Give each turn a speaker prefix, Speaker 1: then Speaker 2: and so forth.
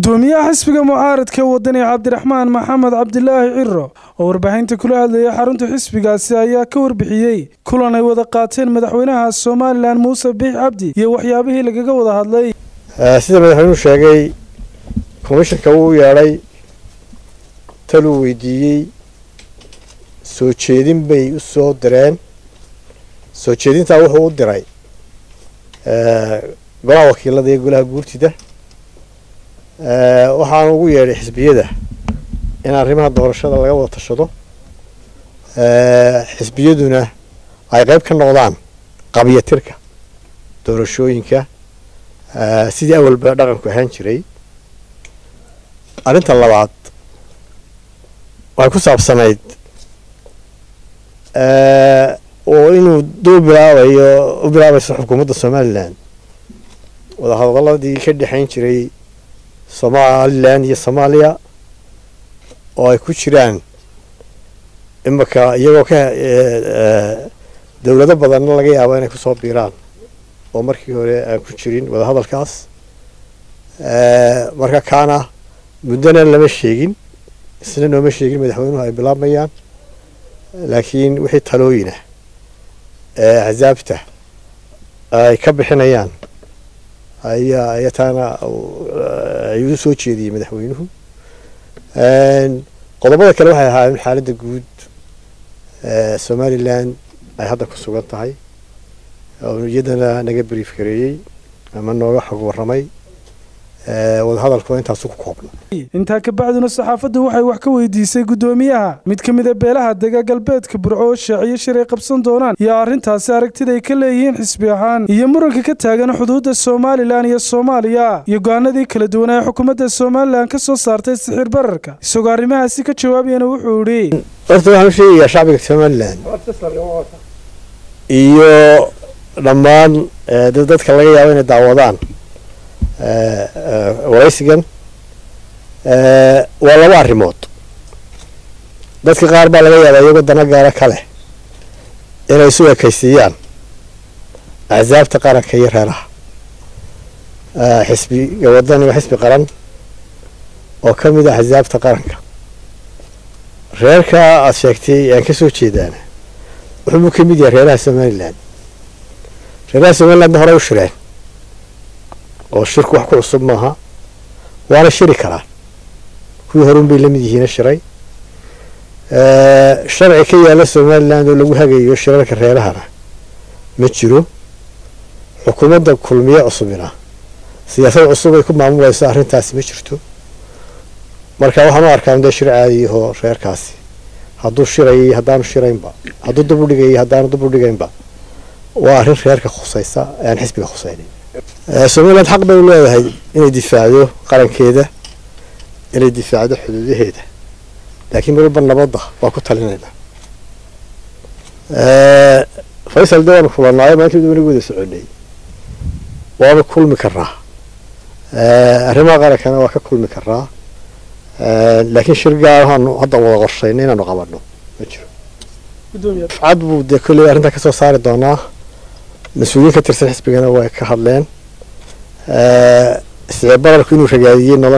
Speaker 1: gudoomiyaha xisbiga mucaaradka wadani cabdiraxmaan maxamed cabdilaahi ciro oo warbaahinta kula hadlayay xarunta xisbigaasi ayaa ka warbixiyey kulan ay wada qaateen madaxweynaha somalilan muuse biix cabdi iyo waxyaabihii lagaga wada hadlay
Speaker 2: sida madaxweynuhu sheegay komishanka wuu yeedhay taluu weydiiyey soo jeedin bay u soo direen soo jeedintaa wuxuu u diray golaha wakiilada iyo golaha guurtida waxaana ugu yeedhay xisbiyada in arrimaha doorashada laga wada tashado xisbiyaduna ay qayb ka noqdaan qabyatirka doorashooyinka sidii awalba dhaqanku ahaan jiray arrinta labaad waxay ku saabsanayd oo inuu duu bilaabayo u bilaabayso xukuumadda somalilan wadahadaladii ka dhexayn jiray somalilan iyo soomaaliya oo ay ku jiraan imaka iyagoo ka dowlado badanna laga yaabo inay kusoo biiraan oo markii hore aan ku jirin wadahadalkaas marka kaana muddona lama sheegin isna nooma sheegin madaxweynuhu ay bilaabmayaan laakiin wixii talooyina ee axsaabta ay ka bixinayaan ayaa ayaa taana ayuu soo jeediyey madaxweynuhu qodobada kale waxay ahaayeen xaaladda guud somalilan ay hadda ku sugan tahay oo iyadana naga brief gareeyey ama nooga xog warramay wadahadalkuna intaasu ku koobna
Speaker 1: intaa kabacdina saxaafaddu waxay wax ka weydiisay guddoomiyaha mid ka mida beelaha dega galbeedka burco oo shaaciyo shiray qabsan doonaan iyo arrintaasi aragtida ay ka leeyihiin xisbi ahaan iyo muranka ka taagan xuduudda somalilan iyo soomaaliya iyo go-aanadii kala duwan ee xukuumadda somalilan ka soo saartay sixir bararka isagoo arrimahaasi ka jawaabayana wuxuu idhi
Speaker 2: horta waxaan u sheegayaa shacbiga somalilan iyo dhammaan dadka laga yaabo inay daawadaan waraysigan waa laba arrimood dadka qaar baa laga yaabaa iyagoo dana gaara ka leh inay isu ekaysiiyaan axsaabta qaranka iyo reeraha xisbiga wadani waa xisbi qaran oo ka mid ah axsaabta qaranka reerka aada sheegtay aan ka soo jeedaana wuxuubuu ka mid yahay reeraha somalilan reeraha somalilandna horey u shireen oo shirku wax ku cusub maaha waana shiri karaan kuwii horun bay la mid yihiina shiray sharci ka yaala somaliland oo lagu hagayo shirarka reerahana ma jiro xukuumadda kulmiye cusubina siyaasad cusub ay ku maamulayso arrintaasi ma jirto marka waxaan u arkaa dee shir caadiyahoo reerkaasi hadduu shirayay haddaanu shiraynba hadduu dub u dhigayay haddaanu dub u dhigaynba waa arrin reerka khusaysa ee aan xisbiga khusaynin somaliland xaq bay u leedahay inay difaacdo qarankeeda inay difaacdo xuduudaheeda laakiin mar walba nabadda waa ku talinaynaa faysal de waanu kulanaayo maalintii wanagu wada soconay waanu kulmi karnaa arrimaha qarankana waa ka kulmi karnaa laakiin shir gaar waxaanu hadda wada qorshaynay inaanu qabanno ma jiro cad buu dee kolley arrintaa kasoo saari doonaa mas-uuliyiin ka tirsan xisbigana way ka hadleen isticib bararku inuu ragaadiyey